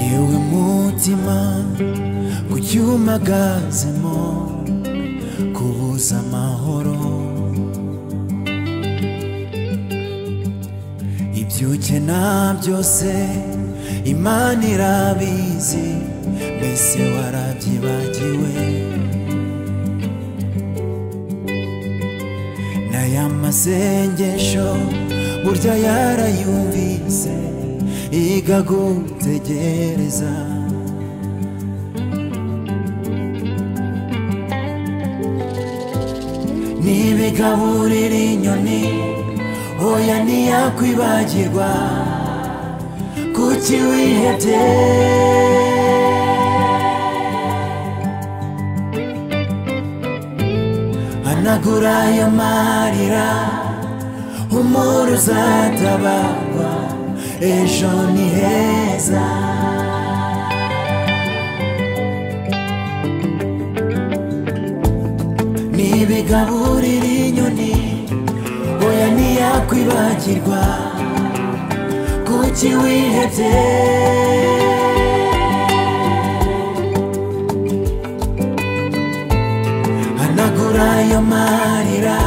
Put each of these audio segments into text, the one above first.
yewe mutima kuki umagazemo kubuza amahoro ibyo ukena byose imana irabizi mbese warabyibagiwe n'aya masengesho burya yarayumvise yiga gutegereza ntibigaburira inyoni oya ntiyakwibagirwa kuki wihebye hanagura ayo marira umuri uzatabarwa ejo ni heza ntibigaburira inyoni oya ntiyakwibagirwa kuki wihebye hanagura ayo marira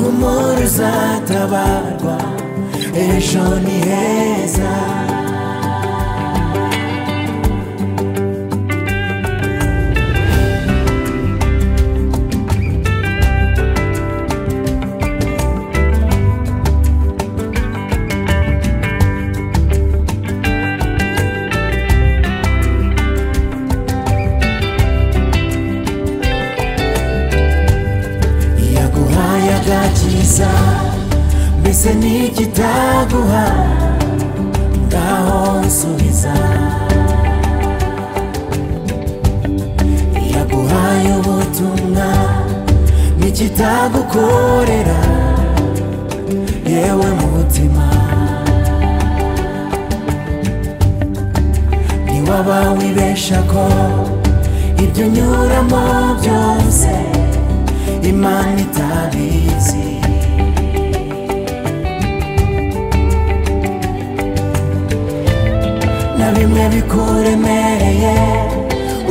umuri uzatabarwa ejo ni heza yaguhaye agakiza mbese n'ikitaguha ngaho nsubiza yaguhaye ubutumwa n'ikitagukorera yewe mutima ntiwaba wibesha ko ibyo unyuramo byose imana itabizi na bimwe bikuremereye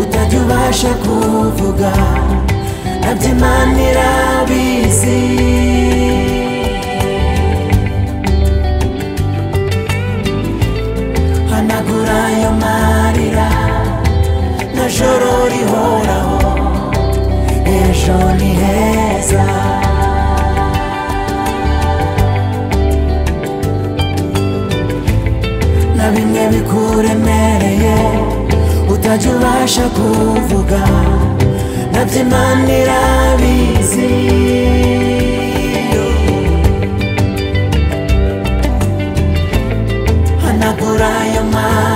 utajya ubasha kuvuga nabyo imana irabizi hanagura ayo marira na joro rihoraho ejo ni heza na bimwe bikuremereye utajya ubasha kuvuga nabyo imana irabizi hanagura ayo mari